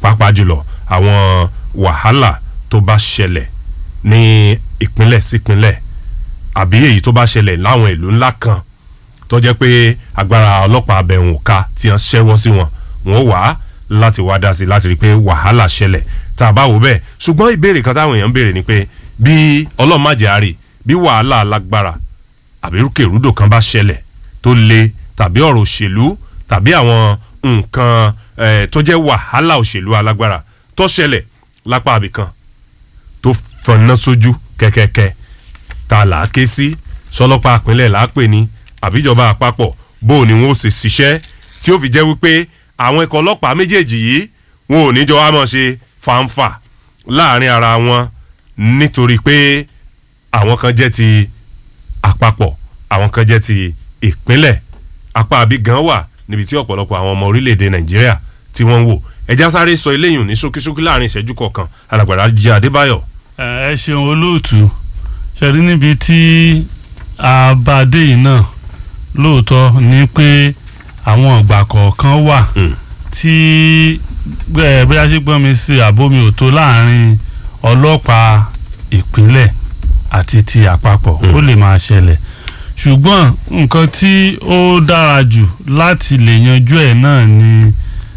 pàápàá jùlọ àwọn wàhálà tó bá ṣẹlẹ̀ ní ìpínlẹ̀ sípínlẹ̀ àbí èyí tó bá ṣẹlẹ̀ láwọn ìlú ńlá kan tó jẹ́ pé agbára ọlọ́pàá abẹ̀hùn ká tí wọ́n ṣẹ́wọ́ sí wọn wọ́n wà láti wá dá sí láti rí i pé wàhálà ṣẹlẹ̀ tá a bá wò bẹ́ẹ̀ ṣùgbọ́n ìbéèrè kan táwọn èèyàn ń béèrè ni pé bí ọlọ́màjẹ́ àárẹ̀ bí wàhálà alágbára àbí rúkèrúdò kan bá ṣẹlẹ̀ tó le tàbí ọ̀rọ̀ òṣèlú tàbí àwọn nǹkan eh, tó jẹ́ wàhálà òṣèlú alágbára tó ṣẹlẹ̀ lápá àbìkan tó fọnà sójú kẹ́kẹ́kẹ́ ta là á ké sí sọlọ́pàá àpínlẹ̀ là á pè ní àbíjọba àpapọ̀ bó o ní wọn ó sì ṣiṣẹ́ tí ó fi jẹ́ wípé àwọn ikọ̀ ọlọ́pàá méjèèjì yìí wọn ò ní jọ wá mọ̀ ṣe fàǹfà láàrin ara wọn nítorí pé àwọn kan jẹ́ ti àpapọ̀ àwọn kan jẹ́ ti ìpínlẹ̀ apá àbí gan wà níbi tí ọ̀pọ̀lọpọ̀ àwọn ọmọ orílẹ̀-èdè nàìjíríà tí wọ́n ń wò ẹja sáré sọ eléyìí ní ṣókíṣókí láàrin ìṣẹ́jú kọ̀ọ̀kan alàgbàrá jẹ́ adébáyọ̀. ẹ ṣeun olóòtú ṣẹ̀rí níbi tí a bá dé yìí náà lóòótọ́ ni pé àwọn ìgbà kọ̀ọ̀kan wà tí bóyá ṣe gbọ́n mi sí àbómi òtó láàrin ọlọ́pàá ìpínlẹ̀ àti ti àpapọ̀ ó lè máa ṣẹlẹ̀ ṣùgbọ́n nǹkan tí ó dára jù láti lè yanjú ẹ̀ náà ni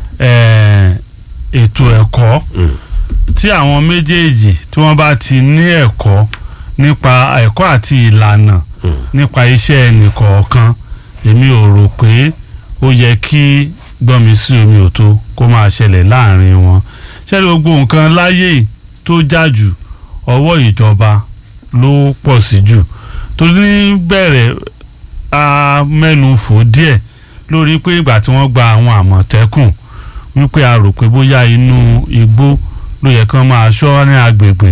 ètò ẹ̀kọ́ tí àwọn méjèèjì tí wọ́n bá ti ní ẹ̀kọ́ nípa ẹ̀kọ́ àti ìlànà nípa iṣẹ́ ẹnìkọ̀ọ̀kan èmi ò rò pé ó yẹ kí gbọ́nmi sí omi òtó kó máa ṣẹlẹ̀ láàrin wọn ṣẹlẹ̀ gbogbo nǹkan láyé tó já jù ọwọ́ ìjọba ló pọ̀ sí jù torí ní bẹ̀rẹ̀ a mẹ́nu fò díẹ̀ lórí pé ìgbà tí wọ́n gba àwọn àmọ̀tẹ́kùn wípé a rò pé bóyá inú igbó ló yẹ kán máa ṣọ́ ní agbègbè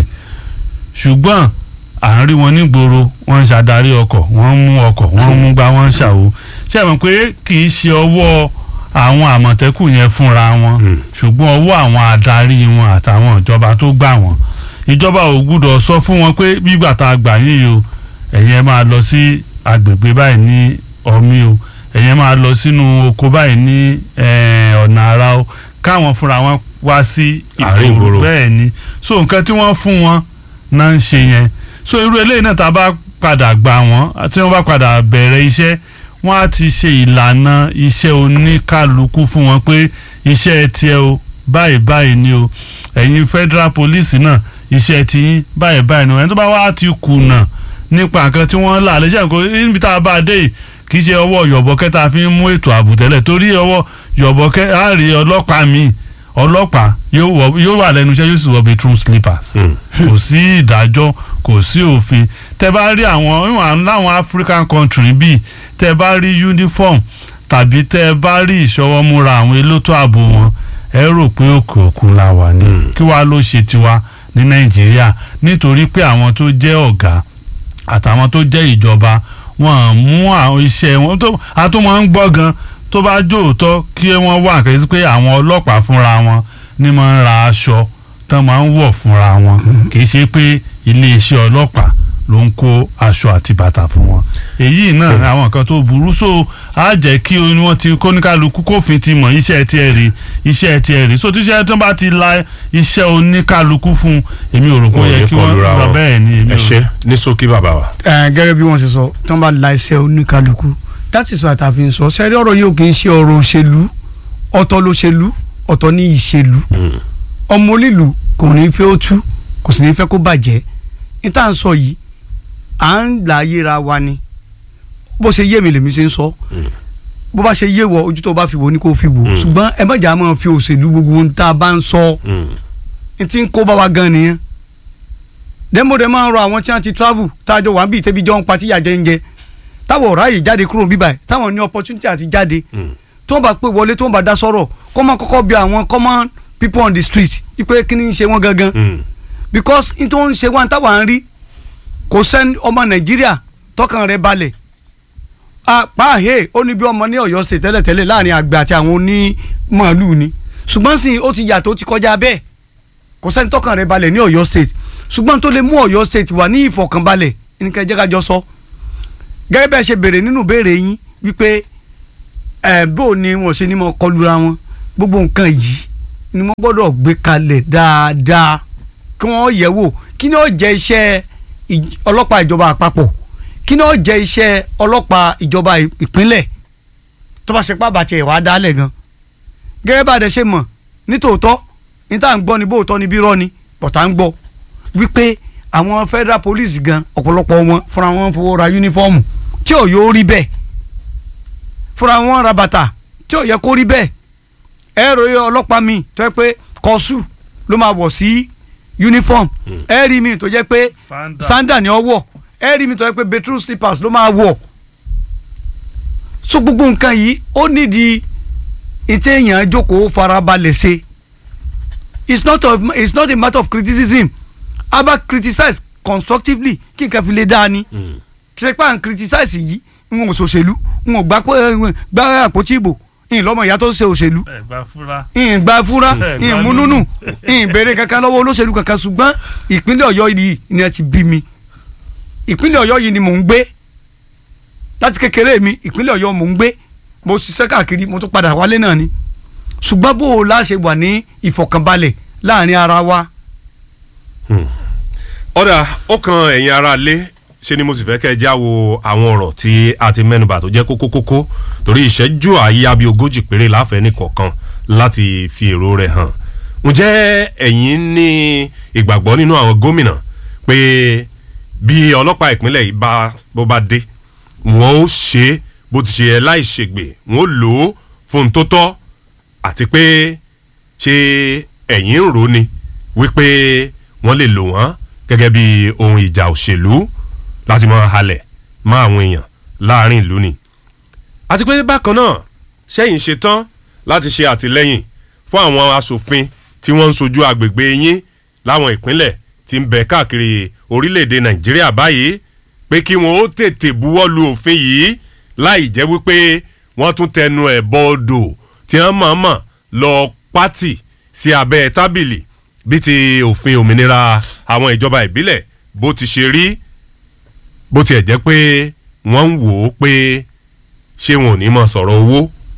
ṣùgbọ́n à ń rí wọn nígboro wọ́n ń ṣàdarí ọkọ̀ wọ́n ń mú ọkọ̀ wọ́n ń mú gbá wọ́n ń ṣàwo ṣé ẹ mọ̀ pé kì í ṣe ọwọ́ àwọn àmọ̀tẹ́kùn yẹn fúnra wọn ṣùgbọ́n ọwọ́ àwọn adarí wọn àtàwọn ìjọba tó gbà wọ́n ìjọba ò gbúdọ̀ sọ fún wọn pé bígbà tá a gbà yín yìí o ẹ̀yin ẹ máa lọ sí agbègbè báyìí ní ọmí o ẹ̀yin ẹ máa lọ sínú oko báyìí ní ọ̀nà àrà o káwọn fúnra wọn wá sí ìgboro bẹ́ẹ̀ ni so nǹkan tí wọ́n fún wọn náà ń ṣe yẹn so irú eléyìí náà tá a bá padà gbà wọ́n tí wọ́n bá padà bẹ̀rẹ̀ iṣẹ́ wọ́n á ti ṣe ìlànà iṣẹ́ oníkálukú fún wọn pé iṣẹ́ tiẹ̀ o báyìí báyìí ni o ẹ̀yin federal police náà iṣẹ́ tiyín báyìí báyìí ni o ẹni tó bá wá ti kùnà nípa nǹkan tí wọ́n là lẹ́sẹ̀ nǹkan níbi tá a bá dé yìí kì í ṣe ọwọ́ yọ̀bọ̀kẹ́ tá a fi ń mú ètò ààbò tẹ́lẹ̀ torí ọwọ́ yọ̀bọ̀kẹ́ á rí ọlọ́pàá míì ọlọ́pàá yóò wà lẹ́nu iṣẹ́ yóò sì wọ bedroom slippers kò sí ìdájọ́ kò sí òfin tẹ bá rí àwọn láwọn African country bíi tẹ bá rí uniform tàbí tẹ bá rí ìṣọwọ́múra àwọn elétò ààbò wọn ẹ rò pé òkè òkun la wà ní kí wàá ló ṣe tiwa ní Nàìjíríà nítorí pé àwọn tó jẹ́ ọ̀gá àtàwọn tó jẹ́ ìjọba wọn mú àwọn iṣẹ́ wọn tó àtúmọ̀ ń gbọ́ gan tó bá jóòótọ́ kí wọ́n wà kẹ́sí pé àwọn ọlọ́pàá fúnra wọn ní máa ń ra aṣọ tán máa ń wọ̀ fúnra wọn kì í ṣe pé iléeṣẹ́ ọlọ́pàá ló ń kó aṣọ àti bàtà fún wọn èyí náà àwọn nǹkan tó burú so á jẹ́ kí wọ́n ti kóníkálukú kófin ti mọ̀ iṣẹ́ tiẹ̀ rí iṣẹ́ tiẹ̀ rí so tíṣẹ́ tó bá ti la iṣẹ́ oníkálukú fún èmi ò rò pé ó yẹ kí wọ́n lọ bẹ́ẹ̀ ni èmi ò ẹ ṣe ní ṣókí bàbá wa. gẹ́gẹ́ bí wọ́n ṣe sọ tí wọ́n bá la iṣẹ́ oníkálukú that is why tàbí sọ sẹ́rí ọ̀rọ̀ yìí ò kì í ṣe ọ̀rọ̀ òṣèlú ọ̀tọ̀ lóṣèlú ọ̀tọ̀ ní ìṣèlú ọmọ onílù kò ní fẹ́ ó tú kò sì ní fẹ́ kó bàjẹ́ ní tá à ń sọ yìí à ń là yéra wa ni bó ṣe yé mi lèmi ṣe ń sọ bó bá ṣe yé wọ ojú tó bá fi wò ni kò fi wò ṣùgbọ́n ẹ má jà máa fi òṣèlú gbogbo ohun tá a bá ń sọ n ti ń kó bá wa gan nìyẹn dẹ́mọ̀dẹ́ máa ń rọ àwọn tí wọ́n ti travel tá a jọ wà ń bí ìtẹ́bí jọ ń pa tíyà jẹ́ ń jẹ táwọn ọ̀rá yìí jáde kúrò bíbà ẹ̀ táwọn ní opportunity àti jáde tí wọ́n bá pè wọlé tí wọ́n bá dá sọ̀rọ̀ kọ́ máa kọ́kọ́ bí àwọn common people on the street ipe kí ni ń ṣe wọ́n gangan because n tó ń ṣe wọn táwọn ń rí kò sẹ́ni ọmọ nàìjíríà tọkàn rẹ̀ balẹ̀ pààhẹ́ ó ní bí ọmọ ní ọ̀yọ́ ṣe tẹ́lẹ̀tẹ́lẹ̀ láàrin àgbẹ̀ àti àwọn onímọ̀ọ́lù ni ṣùgbọ́n sì ó ti yàtọ̀ ó ti kọjá bẹ́ẹ̀ kò sẹ́ni tọkàn rẹ̀ balẹ̀ ní ọ̀yọ́ state ṣùgbọ́n tó lè mú ọ̀yọ́ state wà ní ìfọ̀kànbalẹ̀ ẹnikẹ́ni jẹ́ ká jọ sọ gẹ́gẹ́ bẹ́ẹ̀ ṣe béèrè nínú béèrè yín wípé ẹ̀ bó ni wọ́n ṣe ní mọ́ kọlura wọn gbogbo nǹkan yìí ni wọ́n gbọ́dọ̀ gbé kalẹ̀ dáadáa kí wọ́n yẹ̀ wò kí ni ó jẹ́ iṣẹ́ ì- ọlọ́pàá ìjọba àpapọ̀ kí ni ó jẹ́ iṣẹ́ ọlọ́pàá ìjọba ì- ìpínlẹ̀ tó bá ṣe pàbàtì ẹ̀ wá dálẹ̀ gan gẹ́gẹ́ bá a dẹ̀ ṣe mọ̀ nítòótọ́ ní tá à ń gbọ́ ni bóòtọ́ ni bí rọ́ ni bọ̀tà ń gbọ́ wípé àwọn federal police gan ọ̀pọ̀lọpọ̀ wọn fúnra wọn fowó ra yúnífọ́ọ̀mù tí ò yóò rí bẹ́ẹ̀ fúnra wọn ra bàtà tí ò yẹ kó rí bẹ́ẹ̀ ẹ rò yẹ ọlọ́pàá mi tó yẹ pé kọ́sù ló máa wọ̀ sí uniform ẹ rí mi tó jẹ́ pé Sandal. sandal ni ọ wọ̀ ẹ rí mi tó jẹ́ pé betrol slippers ló máa wọ̀ so gbogbo nǹkan yìí ó nídìí ìtẹ́ èèyàn jókòó farabalẹ̀ ṣe it's not of it's not a matter of criticism aba criticize constructively kí nǹkan fi lè dáa ni kí ṣe pé à ń criticize yìí n ò ṣòṣèlú n ò gbà pé gbà àpótí ìbò n lọ́mọ ìyá tó ṣe òṣèlú ẹ gbà fúra. n gba fúra Ẹ n gbà múnúnù nínú. n béèrè kankan lọ́wọ́ olóṣèlú kankan ṣùgbọ́n ìpínlẹ̀ ọ̀yọ́ yìí ni ẹ ti bí mi ìpínlẹ̀ ọ̀yọ́ yìí ni mò ń gbé láti kékeré mi ìpínlẹ̀ ọ̀yọ́ mò ń gbé mo ṣiṣẹ́ káàkiri mo tún padà wálé náà ni ṣùgbọ́n bó o láṣẹ wà ní ìfọ̀kànbalẹ̀ láàrin ara wa ọ̀dà ó kan ẹ̀yin ara lé ṣe ni mo sì fẹ́ kẹ́ ẹ já wo àwọn ọ̀rọ̀ tí a ti mẹ́nubà tó jẹ́ kókó kókó torí ìṣẹ́jú àyíyá bíi ogójì péré láfẹ̀ẹ́ nìkọ̀ọ̀kan láti fi èrò rẹ̀ hàn ǹjẹ́ ẹ̀yin ní ìgbàgbọ́ nínú àwọn gómìnà pé bí ọlọ́pàá ìpínlẹ̀ yìí bá bó bá dé wọ́n ó ṣe é bó ti ṣe ẹ láì ṣègbè wọ́n ó lò ó fún un tó tọ́ àti pé ṣé ẹ̀yin ń rò ni wípé wọ́n lè lò wọ́n gẹ́gẹ́ bí ohun ìjà òṣèlú láti máa halẹ̀ mọ́ àwọn èèyàn láàrin ìlú ni. àti pé bákan náà sẹ́yìn ṣetán láti ṣe àtìlẹ́yìn fún àwọn asòfin tí wọ́n ń sojú agbègbè yín láwọn ìpínlẹ̀ tí ń bẹ káàkiri orílẹ̀-èdè nàìjíríà báyìí pé kí wọ́n ó tètè buwọ́ lu òfin yìí láì jẹ́ wípé wọ́n tún tẹnu ẹ̀ bọ́ odò tí wọ́n mọ̀ọ́mọ̀ lọ pátì sí abẹ́ tábìlì bí ti òfin òmìnira àwọn ìjọba ìbílẹ̀ bó ti ṣe rí bó tiẹ̀ jẹ́ pé wọ́n ń wò ó pé ṣé wọn ò ní mọ̀ sọ̀rọ̀ owó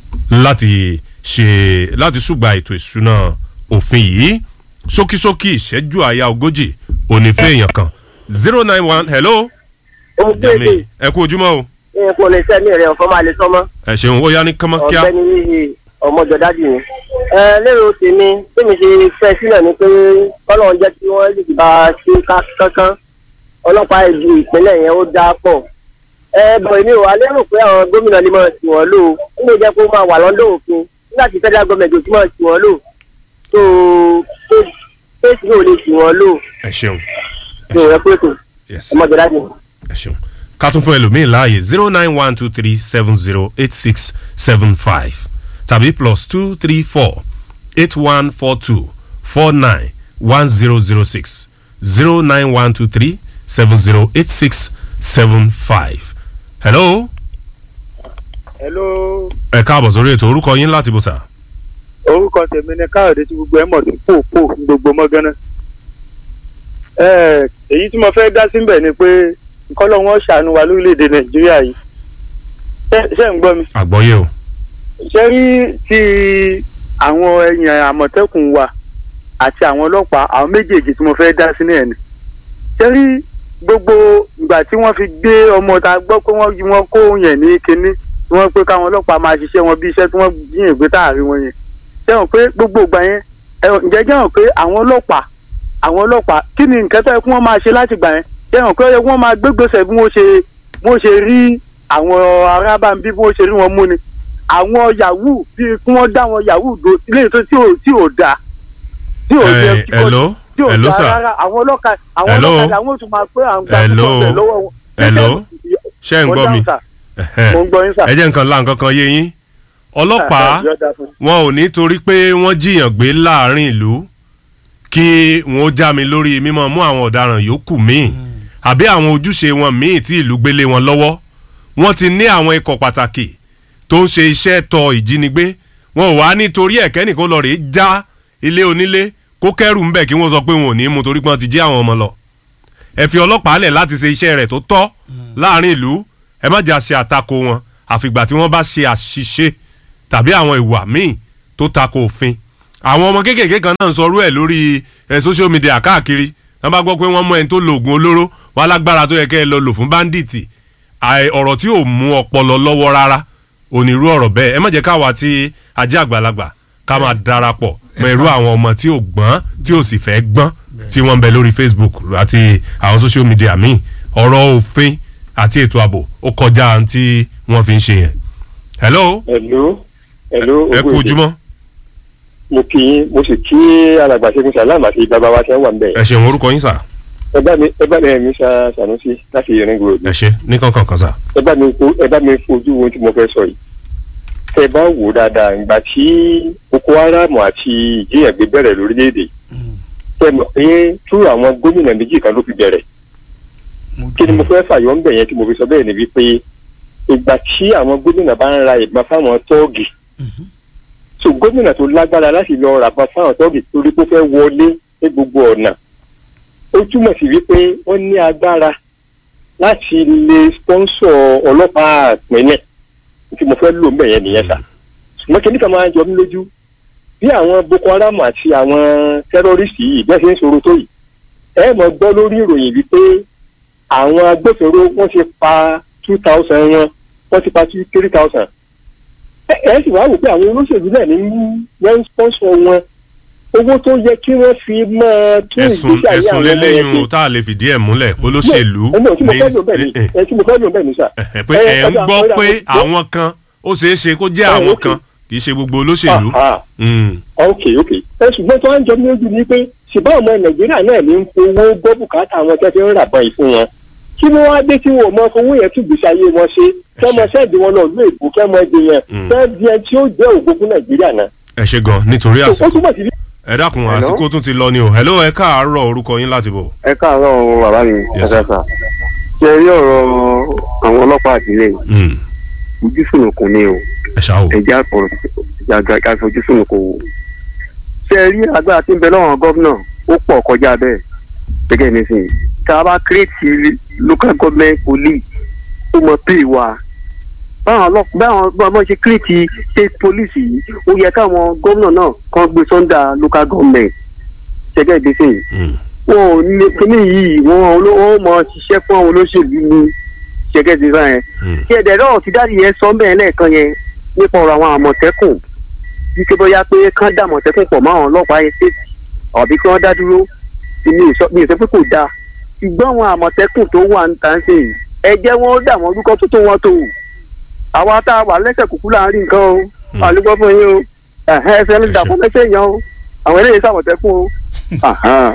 láti ṣe láti ṣùgbà ètò ìṣúná òfin yìí ṣókíṣókí ìṣẹ́jú àyà ogójì onífẹ́ èèyàn kan zero nine one hello ó gbèdè jami ẹ kú ojúmọ́ o ní kò lè sẹ́mi rẹ̀ ọ̀fọ́ máa lè sọ́mọ́ ẹ ṣeun ó yá ní kánmọ́kíá ọ̀gbẹ́ni yìí ọmọjọ́dájì ni. ẹ lérò tèmi tèmi ṣe fẹ́ sílẹ̀ ni pé kọ́lọ́n jẹ́ kí wọ́n lè bá a ṣe ká- kankan ọlọ́pàá ìlú ìpínlẹ̀ yẹn ó dáa pọ̀. ẹ bọ̀ èmi ò wá lérò pé àwọn gómìnà lè máa tì wọ́n lò ó nígbà jẹ́ kó máa wà lọ́dọ̀ òfin nígbà tí federal government ò tí máa tì wọ́n lò tó tó state náà ò lè tì wọ́n lò ẹ ṣeun tó rẹ pé tó yes ọmọjọ́dájì. ẹ ṣeun ká tún fún ẹlòmíín láàyè zero nine one two three seven zero eight six seven five tàbí plus two three four eight one four two four nine one zero zero six zero nine one two three seven zero eight six seven five. hello hello ẹ káàbọ̀ sórí ètò orúkọ yín láti bó sà. orúkọ tèmi ni káyọ̀dé tí gbogbo ẹ̀ mọ̀ sí pòpò ní gbogbo mọ́gánná. Ẹ, èyí tí mo fẹ́ dá síbẹ̀ ni pé nǹkan lọ́wọ́ wọn ṣàánú wa lórílẹ̀‐èdè nàìjíríà yìí Ṣé- ṣé ń gbọ́ mi. àgbọ́yé o. ṣé rí ti àwọn èèyàn àmọ̀tẹ́kùn wa àti àwọn ọlọ́pàá àwọn méjèèjì tí mo fẹ́ dá sí náà ni. ṣé rí gbogbo ìgbà tí wọ́n fi gbé ọmọ ta gbọ́ pé wọ́n wọ́n kó yẹn ní kinní tí wọ́n pé káwọn ọlọ́pàá máa ṣiṣẹ́ wọn bí iṣẹ́ tí wọ́n yìn gbé táàrí wọn yẹn. ṣé wọn pé gbogbo ìgbà yẹn ẹ, ǹjẹ́ jẹ́ wọn pé àwọn ọlọ́pàá àwọn ọlọ́pàá kí ni nǹkan tó yẹ kí wọ́n máa ṣe láti gbà yẹn jẹ́ wọn pé ó yẹ kí wọ́n máa gbégbèsè bí wọ́n ṣe bí wọ́n ṣe rí àwọn arábàmbí bí wọ́n ṣe rí wọn mú ni àwọn yahoo bíi kí wọ́n dá àwọn yahoo do ilé tó tí ò tí ò da tí ò Ẹ, jẹ hello? tí ò Hello, da sir? rárá àwọn ọlọ́ka àwọn Hello? ọlọ́kadà àwọn tún máa pé àwọn gba Hello? púpọ̀ lọ́wọ́ wọn. Hello? ṣé ń Mo gbọ́ mi. dáhùn, sir. Ẹ̀hẹ́. mo ń gbọ́ yín sà. ẹ jẹ́ nǹkan la nǹkan kan yé yín ọlọ́pàá Yọ̀ọ̀da fún mi. wọn ò ní torí pé wọ́n jiyàn gbé láàrin ìlú kí wọn ó já mi lórí mímọ́ mú àwọn ọ̀daràn yòókù míì àbí àwọn ojúṣe wọn míì tí ìlú gbélé wọn lọ́wọ́ wọ́n ti ní àwọn ikọ̀ pàtàkì tó ń ṣe iṣẹ́ tọ ìjínigbé wọn ò wá nítorí ẹ̀kẹ́ nìkan lọ rèé já ilé onílé kó kẹ́rù ń bẹ̀ kí wọ́n sọ pé wọn ò ní mú torí pé wọ́n ti jí àwọn ọmọ lọ ẹ fi ọlọ́pàá lẹ̀ láti ṣe iṣẹ́ rẹ̀ tó tọ́ láàrin ìlú ẹ má jà ṣe àtakò wọn àfìgbà tí wọ́n bá ṣe àṣìṣe tàbí àwọn ìwà míì tó tako òfin àwọn ọmọ kéékèèké kan náà ń sọrú ẹ̀ lórí ẹ̀ social media káàkiri wọ́n bá gbọ́ pé wọ́n mọ ẹni tó lo oògùn olóró wọn alágbára tó yẹ kẹ́ ẹ lọ lò fún báńdíìtì àì- ọ̀rọ̀ tí ò mú ọpọlọ lọ́wọ́ rárá onírú ọ̀rọ̀ bẹ́ẹ̀ ẹ má jẹ́ káwa tí ajé àgbàlagbà ká máa darapọ̀ mọ irú àwọn ọmọ tí ò gbọ́n tí ò sì fẹ́ gbọ́n tí wọ́n ń bẹ lórí Facebook àti àwọn social media míì ọ̀rọ̀ òfin àti ètò ààbò ó kọjá ohun tí wọ́n fi ń ṣe yẹn. hello Hello. Hello. ẹ kú Ogún ojúmọ́ mo kí yín mo sì kí alàgbà ṣẹ́gun sàlám àti bàbá wa tí wọ́n wà ń bẹ̀. ẹ ṣeun orúkọ yín sà ẹ bá mi ẹ bá mi ẹ̀mí sa Sanusi láti irin gbòòdì. ẹ ṣe ní kankan kan sà. ẹ bá mi fo- ẹ bá mi fojú ohun tí mo fẹ́ sọ yìí. tẹ ẹ bá wò ó dáadáa ìgbà tí Boko Haram àti ìjìyàgbé bẹ̀rẹ̀ lórílẹ̀‐èdè tẹ mọ̀ pé tú àwọn gómìnà méjì kan ló fi bẹ̀rẹ̀. kí ni mo fẹ́ fàyọ̀ ń bẹ̀ yẹn tí mo fi sọ bẹ́ẹ̀ ni wípé ìgbà tí àwọn gómìnà bá ń ra ìbọn fáwọn tọ́ọ̀gì so gómìnà tó lágbára láti lọ rà bá fáwọn tọ́ọ̀gì torí pé ó fẹ́ wọlé ní gbogbo ọ̀nà ó túmọ̀ sí wípé wọ́n ní agbára láti lè sponsor ọlọ́pàá ìpínlẹ̀ tí mo fẹ́ lò ń bẹ̀ yẹn nìyẹn sà ṣùgbọ́n kí nìkan máa ń jọ mí lójú bí àwọn Boko Haram àti àwọn tẹ́rọ́rìsì yìí bẹ́ẹ̀ ṣe ń sọ̀rọ̀ tó yìí ẹ mọ̀ gbọ́ lórí ìròyìn wípé àwọn agbófinró wọ́n ti pa two thousand wọn wọ́n ti pa three thousand ẹ ẹ sì wá wò pé àwọn olóṣèlú náà ní wọ́n ń sponsor wọn owó tó yẹ kí wọ́n fi máa tún ẹ̀sùn ìgbésí ayé ẹ̀sùn àwọn ọmọ yẹn lélẹ́yìn ṣe o tá a lè fìdí ẹ̀ múlẹ̀ olóṣèlú ẹ náà tí mo fẹ́ lò bẹ́ẹ̀ ni ní- ẹ tí mo fẹ́ lò bẹ́ẹ̀ ni sà. ẹ pé ẹ̀ ń gbọ́ pé àwọn kan ó ṣeé ṣe kó jẹ́ ẹ, àwọn ok. kan kì í ṣe gbogbo olóṣèlú. Ah, Mm. ah, ok ok ẹ ṣùgbọ́n tó wá ń jọ mí lójú ni pé ṣùgbọ́n ọmọ nàìjíríà náà ní ń fowó gbọ́ bùkátà àwọn tẹ́ fi ń ràbọ̀ yìí fún wọn kí ló wá dé tí wọn ò mọ fowó yẹn tún gbèsè ayé wọn ṣe kẹ́ mọ sẹ́ẹ̀dì wọn náà ló èbó kẹ́ mọ ẹdí yẹn Mm. fẹ́ẹ́ di ẹ tí ó jẹ́ ògo fún nàìjíríà náà. ẹ ṣe gan nítorí ó àsìkò túbọ̀ sí ẹ dákun Hello? àsìkò tún ti lọ ni o hello ẹ káàárọ̀ orúkọ yín láti bọ̀. ẹ káàárọ̀ o bàbá mi Yes, sir. ẹ̀ka ṣe rí ọ̀rọ̀ àwọn ọlọ́pàá àtìlẹ̀ Mm. ojú sùnùkùn ni o ẹ ṣáà o. ẹ̀jẹ̀ àpọ̀rọ̀ ìjàgà fojú sùnùkùn o ṣe rí agbára tí ń bẹ lọ́wọ́ gómìnà ó pọ̀ kọjá bẹ́ẹ̀ gẹ́gẹ́ nísìnyí tá a bá kírètì local government police ó mọ pé wa báwọn ọlọ́pàá báwọn báwọn ṣe kírètì state police yìí ó yẹ káwọn gómìnà náà kàn gbé sọ́ndà local government gẹ́gẹ́ nísìnyí Mm. wọn ò ní kíní yìí wọn ò mọ ṣiṣẹ́ fún àwọn olóṣèlú ní ṣẹ́gẹ́ ti bá yẹn. Mm. kí ẹ̀dẹ̀ náà ti dáàdi yẹn sọ bẹ́ẹ̀ lẹ́ẹ̀kan yẹn nípa ọ̀rọ̀ àwọn àmọ̀tẹ́kùn bí kí bóyá pé kán dá àmọ̀tẹ́kùn pọ̀ mọ́ àwọn ọlọ́pàá yẹn ṣèṣì àbí kí wọ́n dá dúró sí mi ò sọ mi ò sọ pé kò dáa ṣùgbọ́n àwọn àmọ̀tẹ́kùn tó wà ń tà ń sè yìí ẹ jẹ́ wọ́n dà wọ́n orúkọ tó tó wọn tó àwa tá a wà lẹ́sẹ̀ kúkú láàrin nǹkan o àlùkò fún yín o ẹ̀hẹ́ ẹsẹ̀ ń dà fún mẹ́sẹ̀ yẹn o àwọn eléyìí sàmọ̀tẹ́kùn o. Àhán.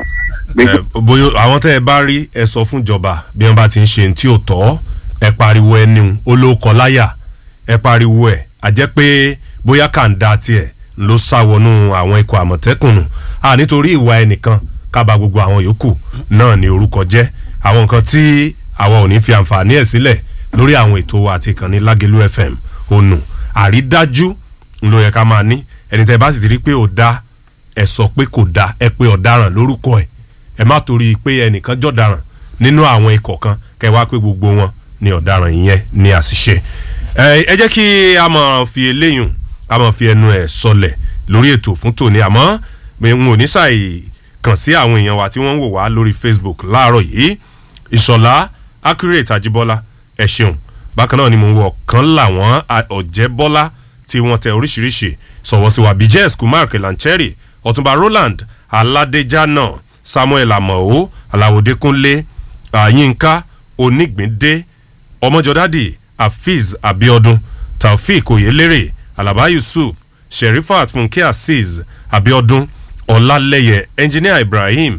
ẹ bóyá àwọn tẹ́ ẹ bá rí ẹ sọ fún ìjọba bí wọ́n bá ti ń ṣe ní tí ò tọ́ ẹ pariwo ẹni olóòkọ láyà ẹ pariwo ẹ àjẹ́ pé bóyá kàńdá tiẹ̀ ló sá wọnú àwọn ikọ̀ àmọ̀tẹ́kùn nù à nítorí ìwà ẹnìkan kábà gbogbo àwọn yòókù náà ní orúkọ jẹ́ àwọn nǹkan tí àwa ò ní fi àǹfààní ẹ̀ sílẹ̀ lórí àwọn ètò wa àti ìkànnì Lágelú FM ònù àrídájú ló yẹ ká máa ní ẹni tẹ́ bá sì ti rí pé ò dá ẹ sọ pé kò dá ẹ pé ọ̀daràn lórúkọ ẹ̀ ẹ má torí pé ẹnìkan jọ̀daràn nínú àwọn ikọ̀ kan kẹ wá pé gbogbo wọn ni ọ̀daràn yẹn ní àṣìṣe ẹ ẹ jẹ́ kí a máa fi eléyùn a máa fi ẹnu ẹ̀ sọlẹ̀ lórí ètò fún tòní àmọ́ n ò ní ṣàì kàn sí àwọn èèyàn wa tí wọ́n ń wò wá lórí Facebook láàárọ̀ yìí ìṣọ̀lá accurate àjíbọ́lá ẹ ṣeun bákan náà ni mo ń wọ ọ̀kan làwọn ọ̀jẹ̀bọ́lá tí wọ́n tẹ oríṣiríṣi sọ̀wọ́ sí wa bíjẹ́s kumar kelancheri ọ̀túnba roland aládéjánà samuel amao aláwòdékúnlé àyínká onígbìndé ọmọjọdádì hafiz abiodun taofik oyelere alaba yusuf sherifat funke azeez abiodun ọlálẹyẹ engineer ibrahim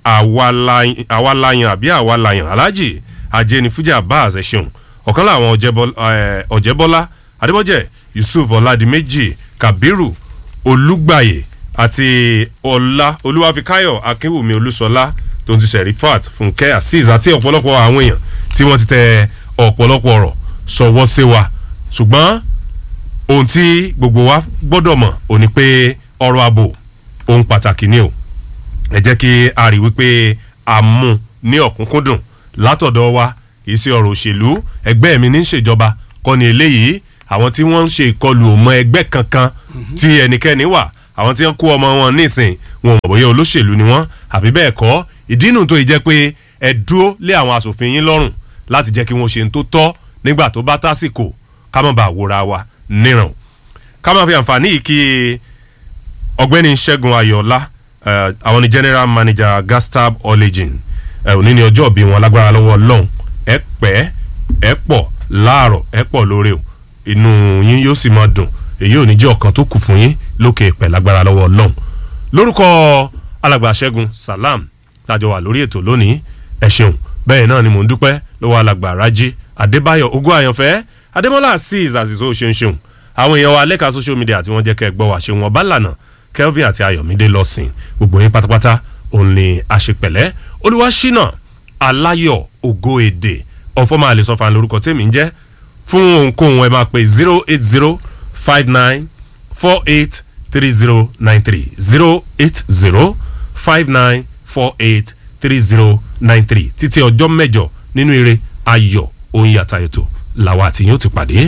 awalayan awalayan àbí awalayan alhaji ajenifuja abbas ẹṣeun ọ̀kan láwọn ọ̀jẹ̀bọ́lá adébọ́jẹ̀ yusuf ọ̀làdìmẹ́jì kabiru olùgbàyè àti ọlá olúwàfíkáyọ̀ akínwùmí olúṣọlá tó ń ti sẹ̀rífàt fúnkẹ́ azeez àti ọ̀pọ̀lọpọ̀ àwọn èèyàn tí wọ́n ti tẹ ọ̀pọ̀lọpọ̀ ọ̀rọ̀ sọ̀wọ́ sí wa ṣùgbọ́n ohun tí gbogbo wa gbọ́dọ̀ mọ̀ ò ní pé ọ̀rọ̀ ààbò ohun pàtàkì ni o ẹ jẹ́ kí a rí wípé a mú ní ọ̀kúnkúndùn látọ̀dọ̀ wa kì í ṣe ọ̀rọ̀ òṣèlú ẹgbẹ́ mi ní ṣèjọba kọ́ ni eléyìí àwọn tí wọ́n ń ṣe ìkọlù ọmọ ẹgbẹ́ kankan tí ẹnikẹ́ni wà àwọn tí wọ́n kó ọmọ wọn nísìn wọn ò mọ̀ bóyá olóṣèlú ni wọ́n àbí bẹ́ẹ̀ kọ́ ìdí nù tó yìí jẹ́ pé ẹ dúró lé àwọn asòfin yín lọ́rùn láti jẹ́ kí wọ́n ṣe ń tó tọ́ nígbà tó bá tásìkò ká má bàa wòra wa níran ká má fi àǹfààní yìí kí ọ̀gbẹ́ni ṣẹ́gun ayọ̀ọ́lá eh, àwọn ni general manager gastab origin òní ni ọjọ́ ìbí wọn lágbára lọ́wọ́ ọlọ́run ẹ pẹ́ ẹ pọ̀ láàárọ̀ ẹ pọ̀ lóore o inú yín yóò sì máa dùn èyí ò ní jẹ́ ọ̀kan tó kù fún yín lókè pẹ̀ lágbára lọ́wọ́ ọlọ́run lórúkọ alàgbà ṣẹ́gun salam lájọ wà lórí ètò lónìí ẹ ṣeun bẹ́ẹ̀ náà ni mò ń dúpẹ́ lọ́wọ́ alàgbà rájí adébáyọ̀ ogún àyànfẹ́ adémọ́lá azeez àzìzó ṣeun ṣeun àwọn èèyàn wa lẹ́ka social media tí wọ́n jẹ́ kẹ́ ẹ gbọ́ wá ṣe wọn bá lànà kelvin àti ayọ̀mídé lọ́sìn gbogbo yín pátápátá òun ni àṣepẹ̀lẹ́ olúwaṣínà aláyọ̀ ògo èdè ọ̀fọ́ máa lè sọ fún lórúkọ tèmi ń jẹ́ fún ohunkóhun ẹ máa pe zero eight zero five nine four eight three zero nine three zero eight zero five nine four eight three zero nine three títí ọjọ́ mẹ́jọ nínú eré ayọ̀ oyin àtàyètò làwọn àtìyìn ó ti pàdé.